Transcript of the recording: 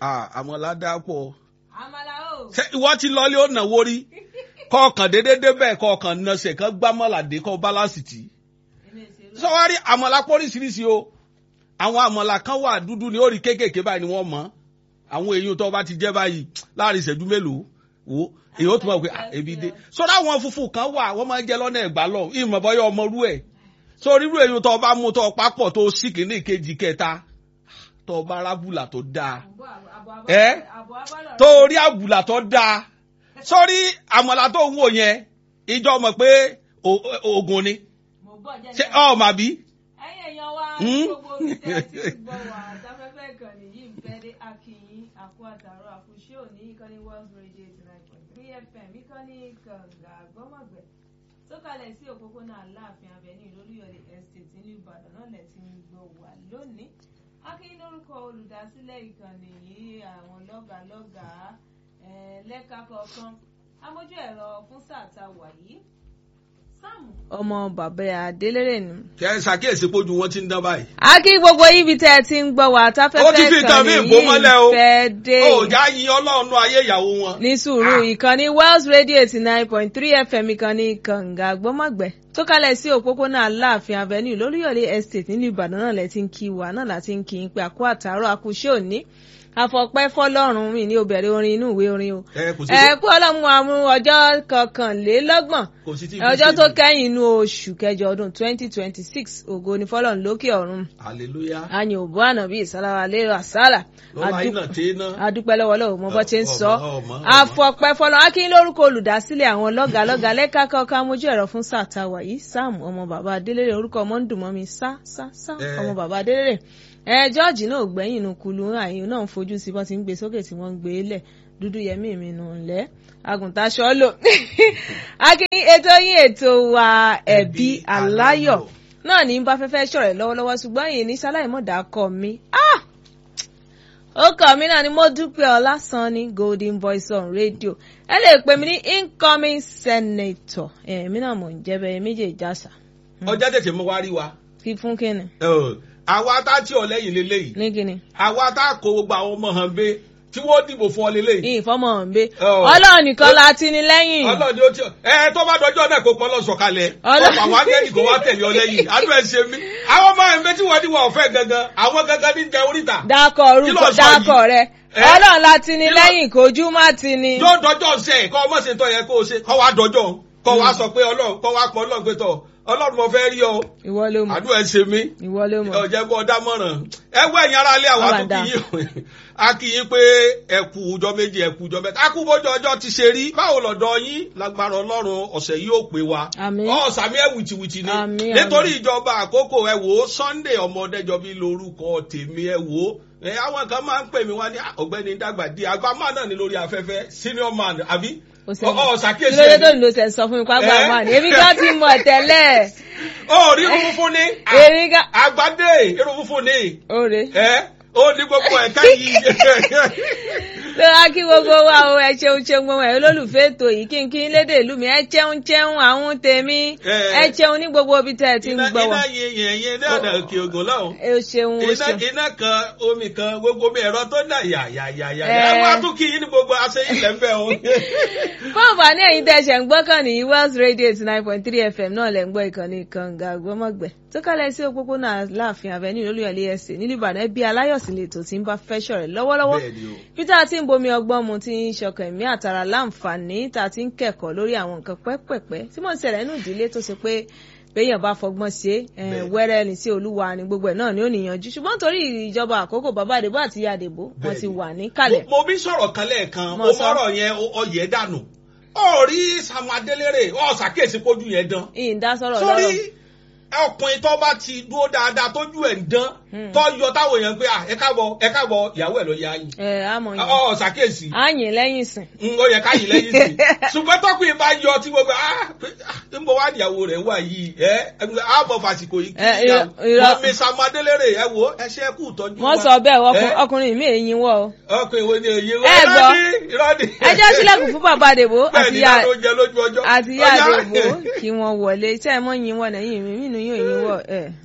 Ah, àmọ̀lá dáa pọ̀ àmàlà o. ṣé ìwọ ti lọlé ó nàwó rí kọ̀ọ̀kan déédéé débẹ̀ kọ̀ọ̀kan nọ̀sẹ̀ kan gbámọ̀làdé kọ́ bálásì tì í èmi ò ṣe lọ. sọwárí àmọ̀là póríṣiríṣi o àwọn àmọ̀là kan wà dúdú ní orí kéékèèké báyìí ni wọ́n mọ̀ àwọn èèyàn tó bá ti jẹ́ báyìí láàrin ìṣẹ́jú mélòó wo èyí ó tún bá wọ pé ah, ebi dé sọ́dọ̀ àwọn funfun kan wà wọ́n máa ń jẹ lọ́nà ẹ̀gbá lọ ìmọ̀ bọ́yọ̀ ọmọ rú ẹ̀ sórí irú èèyàn tó bá mú tó papọ̀ tó sì kìíní kejì kẹta tó bá rábùlà tó dáa Àbọ̀ àbọ̀ àbọ̀ Ẹ́? àbọ̀ àbọ̀ tó rí àbùlà tó dáa sórí àmọ̀là tó ń wò yẹn ìjọ mọ̀ pé o- o- oògùn ni mo gbọ́ jẹ́ ṣé nípa- ọ̀ mà bí. ẹ̀yin èèyàn wa Hmm? gbogbo omi tẹ́ ẹ ti ń gbọ́ wà sáfẹ́fẹ́ ìkànnì yìí ń fẹ́ dé akínyìn àkó àtàrọ àkùṣe òní ìkànnì world radio eighty nine point three fm ìkànnì kànga àgbọ́mọ̀gbẹ́ tó kalẹ̀ sí òpópónà aláàfin avenue lólúyọ̀lé estate nílùú ìbàdàn náà lẹ̀ ti ń gbọ́ wà lónìí akínyìn lórúkọ olùdásílẹ̀ ìkànnì yìí àwọn lọ́gàálọ́gàá eh, lẹ́ka kọ̀ọ̀kan amójú ẹ̀rọ fún sáà tá a wà yìí sáàmù ọmọ bàbá adélèrè ni kẹ ẹ ṣàkíyèsí pójú wọn ti ń dán báyìí. a kí gbogbo ibi tẹ́ ẹ ti ń gbọ́ wá ó ti táfẹ́fẹ́ fi nǹkan ìkànnì mí bò mọ́lẹ̀ o yìí fẹ́ dé ó já yin ọlọ́run nú ayé ìyàwó wọn. ní sùúrù ìkànnì wells radio eighty nine point three fm ìkànnì kànga gbọ́mọ̀gbẹ́ tó kalẹ̀ sí òpópónà aláàfin avenue lóríyọ̀lé estate nílùú ìbàdàn náà lẹ́ ti ń kí wa náà láti ń kí n pé àkó àtàárọ̀ àkùṣe òní àfọ̀pẹ́ fọlọ́run mi ní obìnrin orin inú ìwé orin o ẹ kò sí ẹ kú ọlọ́mú àmú ọjọ́ kọkànlélọ́gbọ̀n kò sí tí ọjọ́ tó kẹ́yìn inú oṣù kẹjọ ọdún twenty twenty six ògo ní fọlọ́run lókè ọ̀run hallelujah àyìn òbó ànàbí ìsálára lérò àsálà lọ́la iná tí iná. adúpẹ́ lọ́wọ́ lọ́wọ́ mo bọ́ ti ń sọ Ọmọ, ọmọ, ọmọ. àfọ̀pẹ́ fọlọ́ akín lórúkọ olùdásílẹ̀ àwọn lọ́gàlọ́gà lẹ́ka kọ́ka mojú ẹ̀rọ fún sáà tá a wà yìí sam ọmọ bàbá adélèrè orúkọ ọmọ ń dùn mọ́ mi sá sá sá Eh. ọmọ bàbá adélèrè ẹ jọ́ọ̀jì náà ò gbẹ́yìn inú kulu àyìn náà ń fojú sí bọ́n ti ń gbé sókè tí wọ́n ń gbé lẹ̀ dúdú yẹmí mi nù ńlẹ́ àgùntàn ṣọ́lò akín ètò yín ètò wa ẹ̀bí aláyọ̀ náà ní bá fẹ́fẹ́ ṣọ̀rẹ́ lọ́wọ́lọ́wọ́ ṣùgbọ́n yìí ní sáláìmọ̀dà kọ mi. Ah! ó kọ mí náà ni mo dúpẹ́ ọlásán ní golden voice on radio ẹ lè pè mí ní incoming senator èmi náà mò ń jẹ́ bẹ́ẹ̀ méjèèjì àṣà ọjà tètè mú wá rí wa. kí fún kíni Ẹ, àwa tá tí ọ lẹ́yìn lélẹ́yìí ní kíni àwa tá kó gbogbo àwọn ọmọ hàn bẹ́ tí wọ́n dìbò fún ọ lélẹ́yìí. ìfọmọ ọ̀nbẹ Oh. ọlọ́run nìkan la ti ní lẹ́yìn ọlọ́ọ̀ni ó ti ẹ tó bá dọjọ́ náà kó pọ́n lọ sọ̀kalẹ̀ Ọlọ́- ọ̀pọ̀ àwọn akẹ́yìn kò wá tẹ̀lé ọ lẹ́yìn àdó ẹ̀ ṣe mí. àwọn ọmọ ẹ̀ méjì wọ́n ní wọn ọ̀fẹ́ gangan àwọn gangan ní jẹ oríta. dákọ̀ Kí ló orúkọ sọ dákọ̀ yìí? rẹ Eh? ọlọ́run la ti ní Kí ló- lẹ́yìn kojú má ti ní. yóò dọjọ́ ṣe kọ́ ọmọ ṣe tọ́ yẹ kó o ṣe kọ́ wa dọjọ́ kọ́ wa sọ pé ọlọ́run kọ́ wa pọ̀ ọlọ́run pé tọ̀ ọlọ́run mo fẹ́ rí ọ ìwọ ló mọ̀ àdó ẹ̀ ṣe mí. ìwọ ló mọ̀ ọ̀jẹ̀ bọ́ dámọ̀ràn ẹ wọ ẹ̀yin ara ilé àwa Ọba tó dá. kí yín a kí yín pé ẹ kú ọjọ́ méjì ẹ kú ọjọ́ mẹ́ta a kú bójú ọjọ́ ti ṣe rí báwo lọ́dọ̀ yín lágbára ọlọ́run ọ̀sẹ̀ yìí ó pé wa Àmín. ọ̀sàmí ẹ̀ wìtìwìtì ni Àmín, nítorí àmín. ìjọba àkókò ẹ wò ó Sunday ọmọdéjọbí lórúkọ tèmi ẹ wò ó ẹ àwọn kan máa ń pè mí wá ní "Ah, ọ̀gbẹ́ni dàgbà di àgbà máa náà ní lórí afẹ́fẹ́ senior man àbí Ó ṣe- ọ̀ ṣàkíyèsí kí ló dé ẹ̀ tó ní ló ṣe sọ fún mi pápá Eh? àmọ́ ni èmi kan ti mọ̀ tẹ́lẹ̀ ó rí irun funfun ní èmi kan àgbàdé irun funfun ní ó rè ẹ ó ní gbogbo ẹ̀ka yìí ló wá kí gbogbo wa o ẹ ṣeun ṣeun gbogbo ẹ olólùfẹ́ ètò yìí kí n kí n lédè ìlú mi ẹ ṣeun ṣeun àwọn tèmi Eh. ẹ ṣeun ní gbogbo ibi tẹ́ ẹ ti ń iná gbọ́ wa iná yin yin yin ní ọ̀nà òkè ògùn lọ́hùn. ẹ ṣeun o iná ṣeun iná kan omi kan gbogbo mi ẹ̀rọ tó dà yà yà yà yà Eh. ẹ wá tún kí yín ní gbogbo aṣẹ́yìn lẹ́ńbẹ̀ o. fún àǹfààní ẹ̀yin tẹ́ ṣẹ̀ ń gbọ́ kàn ní wells radio eighty nine point three fm náà lẹ̀ ń gbọ́ ìkànnì kànga gbọ́mọ̀gbẹ́ tó kálẹ̀ sí òpópónà láàfin avenue olúyọ̀lé ẹ̀sìn nílùú ìbàdàn ẹbí aláyọ̀sí lè tó ti ń bá fẹ́ ṣọ̀rẹ́ lọ́wọ́lọ́wọ́ Bẹ́ẹ̀ ni o. peter ti ń bomi ọgbọ́n mu ti ń ṣọkàn ẹ̀mí àtàrà láǹfààní tá a ti ń kẹ́kọ̀ọ́ lórí àwọn nǹkan pẹ́pẹ̀pẹ́ tí mò ń ṣẹlẹ̀ nínú ìdílé tó ṣe pé béèyàn bá fọgbọ́n ṣe é Bẹ́ẹ̀. wẹ́rẹ́ ní sí olúwa ni gbogbo ẹ̀ náà ni ó níyànjú ṣùgbọ́n torí ìjọba àkókò bàbá àdèbò àti ìyá àdèbò wọ́n Bẹ́ẹ̀ ti ni. wà níkàlẹ̀ mo bí sọ̀rọ̀ kan lẹ́ẹ̀kan Mo ó sọ. mọ̀rọ̀ yẹn ó- ọyẹ̀ dànù. ó rí Sam Adélérè ó ṣàkíyèsí pójú yẹn dán. ìdásọ̀rọ̀ lọ́rọ̀ sórí ọkùnrin tó bá ti dúró dáadáa tójú ẹ̀ ń dán tó yọ táwọn èèyàn pé "Ah, ẹ káàbọ̀ ẹ káàbọ̀ ìyàwó ẹ̀ lọ yá yín. ẹ̀ àmọ̀ yẹn ó ṣàkíyèsí. àyìn lẹ́yìn sìn n ó yẹ ká yìí lẹ́yìn sí ṣùgbọ́n tọkùnrin bá yọ tí gbogbo ah pé n bọ wá níyàwó rẹ̀ wà yìí ẹ àbọ̀ fàsìkò yìí kí Eh, ìyá irọ́- irọ́. mọ̀mí Sam Adélérè ẹ wo ẹ ṣe kú tọ́jú wọ́n sọ bẹ́ẹ̀ ọkùn- Eh? ọkùnrin mi èyí wọ̀ o. ọkùnrin wo ni èyí Ẹ gbọ́. ìrọ́dì ẹ jẹ́ sílẹ̀kùn fún bàbá àdèbò bẹ́ẹ̀ àti ni ìyá ìyá ló jẹ lójú ọjọ́ àti ìyá Ọya. àdèbò kí wọ́n wọlé iṣẹ́ ẹ̀ mọ́ yín wọ̀ lẹ́yìn mi nínú yóò yín wọ̀ ẹ̀.